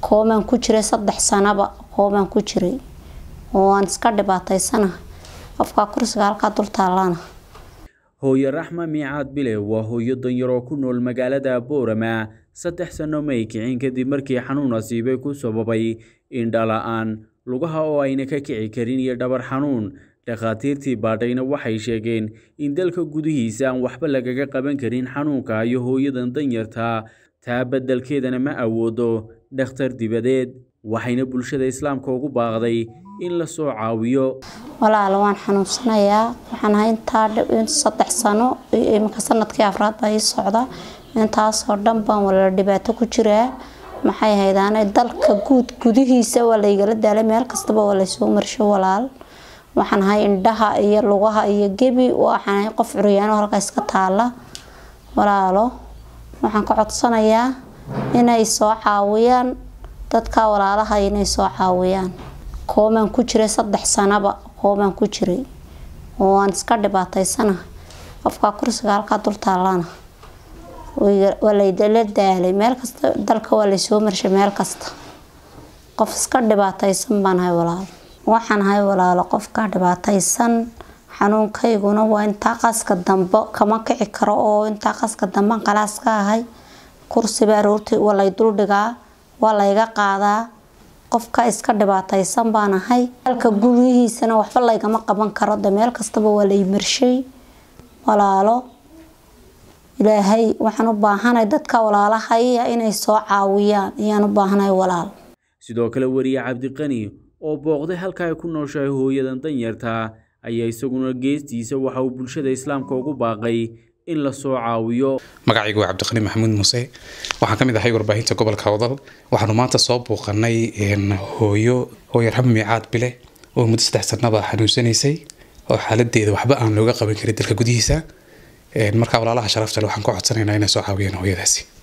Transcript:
koomaan ku jiray saddex sanaba koomaan ku jiray oo aan iska dhibaataysana qofkaa kursiga halkaa dul taallana hooyo raxma miicaad bile waa hooyo danyaroo ku nool magaalada boorama saddex sano may kicin kadib markii xanuun asiibay ku sababay indhala-aan lugaha oo ayna ka kici karin iyo dhabar xanuun dhakhaatiirtii baadhayna waxay sheegeen in dalka gudihiisa aan waxba lagaga qaban karin xanuunka iyo hooyadan danyarta taa beddelkeedana ma awoodo dhakhtar dibadeed waxayna bulshada islaamka ugu baaqday in la soo caawiyo walaalo waan xanuunsanayaa waxaan ahay intaa saddex sano iminka sanadkii afraad baa ii socda intaasoo dhan baan walaalo dhibaato ku jiraa maxay haydaane dalka guud gudihiisa waa laygala daalay meel kastaba waa laysoo marsho walaal waxaan ahay indhaha iyo lugaha iyo gebi waxaan ahay qof curyaano halka iska taala walaalo waxaan ka codsanayaa inay soo caawiyaan dadka walaalaha inay soo caawiyaan koomaan ku jiray saddex sanaba koomaan ku jiray oo aan iska dhibaataysana qofkaa kursiga halkaa dul taallana waa laydala daalay meel kasta dalka waa laysoo marshay meel kasta qof iska dhibaataysan baan ahay walaalo waxaan ahay walaalo qofka dhibaataysan xanuunkayguna waa intaa qaska dambe kama kici karo oo intaa qaska dambean qalaas ka ahay kursiba aroortii waa lay duldhigaa waa layga qaadaa qofka iska dhibaataysan baan ahay dalka gudihiisana waxba laygama qaban karo de meel kastaba waa lay marshay walaalo ilaahay waxaan u baahanay dadka walaalahaya inay soo caawiyaan ayaan u baahanahay walaal sidoo kale wariye cabdiqani oo booqday halka ay ku nooshahay hooyadan danyarta ayaa isaguna geestiisa waxa uu bulshada islaamka ugu baaqay in la soo caawiyo magacaygu waa cabdiqani maxamuud muuse waxaan ka mid ahay warbaahinta gobolka wadal waxaanu maanta soo booqanay hooyo hooyo rab miicaad bile oo muddo saddex sanaba xanuunsanaysay oo xaaladeeda waxba aan looga qaban karin dalka gudihiisa markaa walaalaha sharafta le waxaan ku codsanaynaa inay soo caawiyaan hooyadaasi